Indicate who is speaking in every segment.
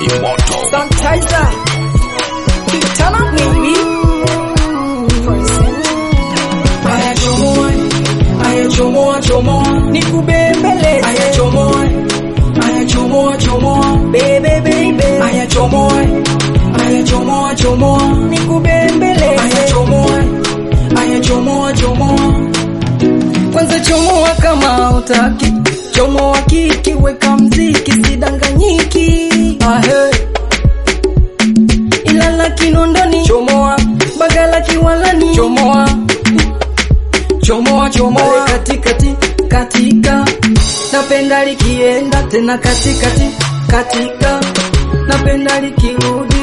Speaker 1: Sanitizer. Turn up, baby.
Speaker 2: Aya chomoa, aya chomoa chomoa,
Speaker 1: Nikubembeleze.
Speaker 2: aya chomoa, aya chomoa chomoa,
Speaker 1: Baby, baby.
Speaker 2: aya chomoa, aya chomoa chomoa, aya
Speaker 1: Nikubembeleze.
Speaker 2: chomoa, aya chomoa chomoa.
Speaker 1: Kwanza chomoa kama utaki. Chomoa kiki, weka mziki, sidanganyiki. Ahe. Ilala Kinondoni. Chomoa. Bagala Kiwalani. Chomoa. Chomoa chomoa katikati katika napenda likienda tena katikati katika napenda likirudi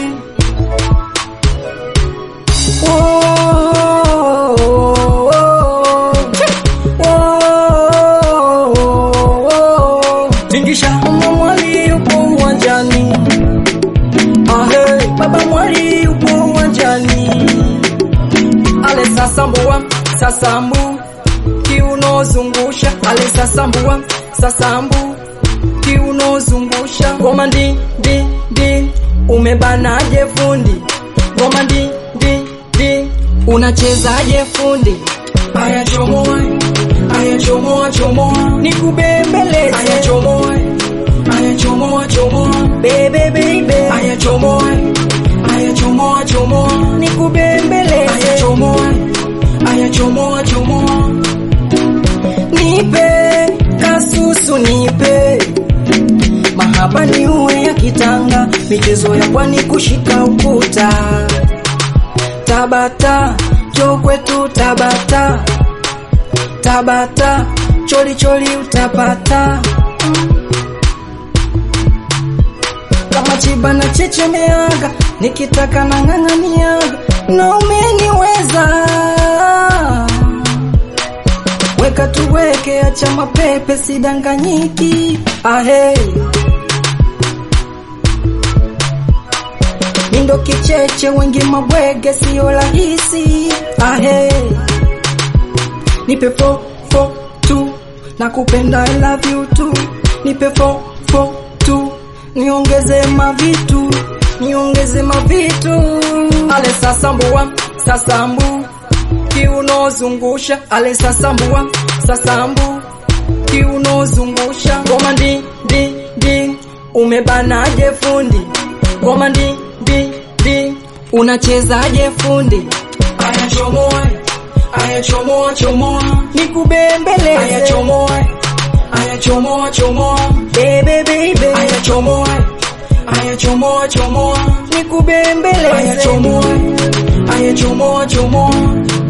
Speaker 1: Oh, oh, oh, oh. Tingisha mama mwali yupo uwanjani Ahe, baba mwali yupo uwanjani ale sasambua sasambu kiunozungusha ale sasambua sasambu kiunozungusha ngoma ndi ndi ndi umebanaje fundi ngoma ndi ndi ndi unachezaje fundi
Speaker 2: Aya chomoa, aya chomoa chomoa, aya
Speaker 1: nikubembeleze
Speaker 2: chomoa, aya chomoa chomoa,
Speaker 1: bebe bebe
Speaker 2: aya chomoa, aya chomoa chomoa, aya
Speaker 1: nikubembeleze
Speaker 2: chomoa, aya chomoa chomoa.
Speaker 1: nipe kasusu nipe mahaba ni uwe ya kitanga michezo ya pwani kushika ukuta tabata jo kwetu tabata tabata choli choli utapata kama chiba na chechemeaga nikitaka na ng'ang'aniaga na umeniweza weka tuweke acha mapepe sidanganyiki ahe mindo kicheche wengi mabwege sio rahisi ahe nipe fo fo tu na kupenda I love you tu nipe fo fo tu niongeze mavitu niongeze mavitu ale sasambua sasambu kiunozungusha ale sasambua sasambu kiunozungusha ngoma ndi ndi ndi umebanaje fundi ngoma ndi ndi ndi unachezaje fundi
Speaker 2: Aya chomoa, aya chomoa chomoa, aya
Speaker 1: nikubembeleze
Speaker 2: chomoa, aya chomoa chomoa,
Speaker 1: bebe bebe
Speaker 2: aya chomoa, aya chomoa chomoa, aya
Speaker 1: nikubembeleze
Speaker 2: chomoa, aya chomoa chomoa,